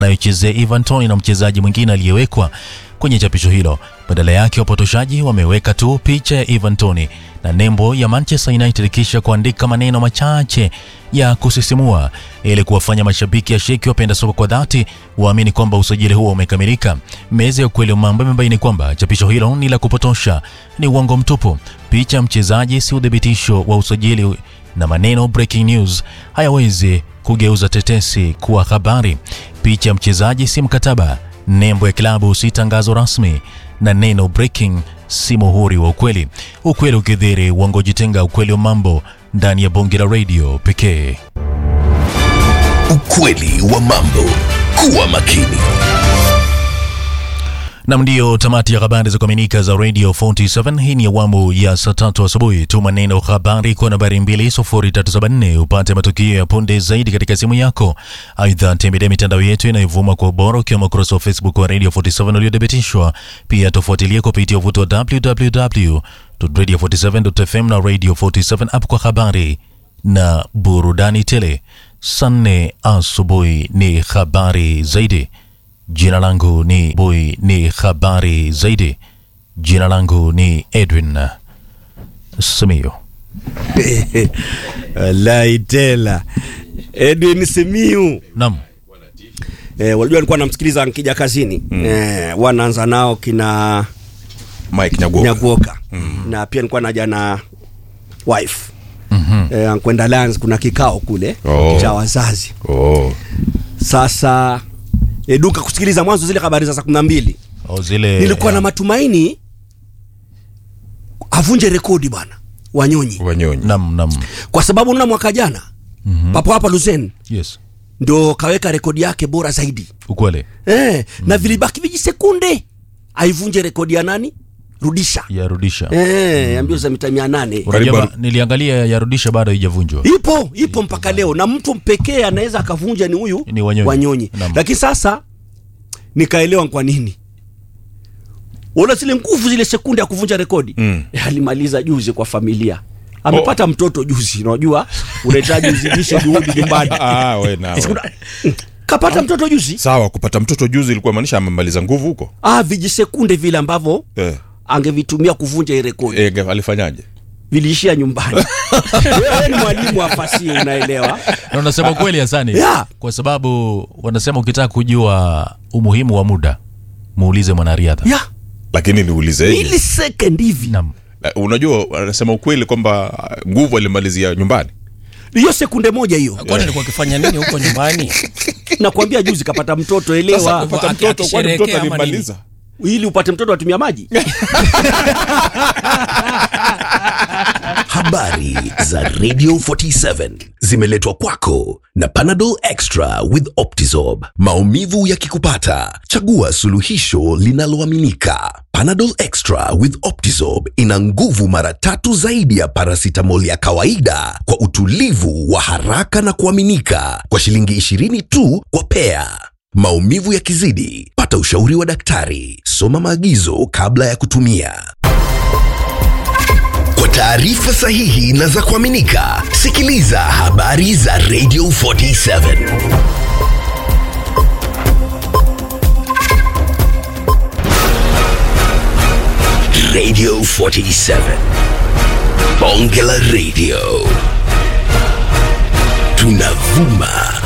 anayochezea Ivan Toney na mchezaji mwingine aliyewekwa kwenye chapisho hilo. Badala yake wapotoshaji wameweka tu picha ya Ivan Toney na nembo ya Manchester United kisha kuandika maneno machache ya kusisimua ili kuwafanya mashabiki ya sheki wapenda soka kwa dhati waamini kwamba usajili huo umekamilika. Meza ya ukweli wa mambo imebaini kwamba chapisho hilo ni la kupotosha, ni uongo mtupu. Picha ya mchezaji si uthibitisho wa usajili na maneno breaking news hayawezi kugeuza tetesi kuwa habari. Picha ya mchezaji si mkataba, nembo ya klabu si tangazo rasmi, na neno breaking si muhuri wa ukweli. Ukweli ukidhiri, uongo jitenga. Ukweli wa mambo ndani ya bonge la radio pekee. Ukweli wa mambo. Kuwa makini. Nam, ndiyo tamati ya habari za kuaminika za Radio 47. Hii ni awamu ya saa tatu asubuhi. Tuma neno habari kwa nambari 20374 upate matukio ya punde zaidi katika simu yako. Aidha, tembelea mitandao yetu inayovuma kwa ubora ukiwemo ukurasa wa Facebook wa Radio 47 uliothibitishwa. Pia tufuatilie kupitia uvuti wa www.radio47.fm na Radio 47 app kwa habari na burudani tele. Saa nne asubuhi ni habari zaidi. Jina langu ni Boy, ni habari zaidi. Jina langu ni Edwin Simiyu. Wallahi tela Edwin Simiu Naam, eh, walijua nilikuwa namsikiliza nikija kazini mm. eh, wanaanza nao kina Mike Nyagoka. Nyaguoka mm. na pia nilikuwa naja na wife mm-hmm. eh, kwenda Lions kuna kikao kule Oh. cha wazazi Oh. sasa eh, duka kusikiliza mwanzo zile habari za saa kumi na mbili au zile nilikuwa na matumaini avunje rekodi bwana Wanyonyi Wanyonyi. Naam, naam. kwa sababu unaona mwaka jana mm-hmm. papo hapa Luzen Yes. ndo kaweka rekodi yake bora zaidi Ukweli. eh, mm. na vilibaki vijisekunde aivunje rekodi ya nani rudisha Yarudisha. eh, ya mbio za mita mia nane Unajua Karibu- ba- niliangalia yarudisha bado haijavunjwa. ipo ipo mpaka leo na mtu pekee anaweza akavunja ni huyu Ni Wanyonyi. wanyonyi Naam. lakini sasa nikaelewa kwa nini wala zile nguvu zile sekunde ya kuvunja rekodi Mm. eh, alimaliza juzi kwa familia amepata mtoto juzi unajua unahitaji uzidishe juhudi nyumbani Ah, we na. Siku- kapata mtoto juzi Sawa, kupata mtoto juzi ilikuwa maanisha amemaliza nguvu huko. ah, vijisekunde vile ambavyo Eh. angevitumia kuvunja hii rekodi Eh, alifanyaje? viliishia nyumbani wewe ni mwalimu wa fasihi unaelewa Na unasema kweli Hasani, Yeah. kwa sababu wanasema ukitaka kujua umuhimu wa muda muulize mwanariadha. ya Lakini niulizeje? millisecond hivi Naam. Eh, Unajua wanasema ukweli kwamba ah, nguvu alimalizia nyumbani. hiyo sekunde moja hiyo kwani alikuwa akifanya nini huko nyumbani nakwambia juzi kapata mtoto Sasa elewa kupata aki- mtoto kwani mtoto akisherehekea ama alimaliza? ili upate mtoto atumia maji Habari za Radio 47 zimeletwa kwako na Panadol Extra with Optizorb. Maumivu yakikupata, chagua suluhisho linaloaminika. Panadol Extra with Optizorb ina nguvu mara tatu zaidi ya paracetamol ya kawaida kwa utulivu wa haraka na kuaminika kwa shilingi 20 tu kwa pea. Maumivu yakizidi, pata ushauri wa daktari. Soma maagizo kabla ya kutumia. Kwa taarifa sahihi na za kuaminika, sikiliza habari za Radio 47. Radio 47. Bonge la Radio. Tunavuma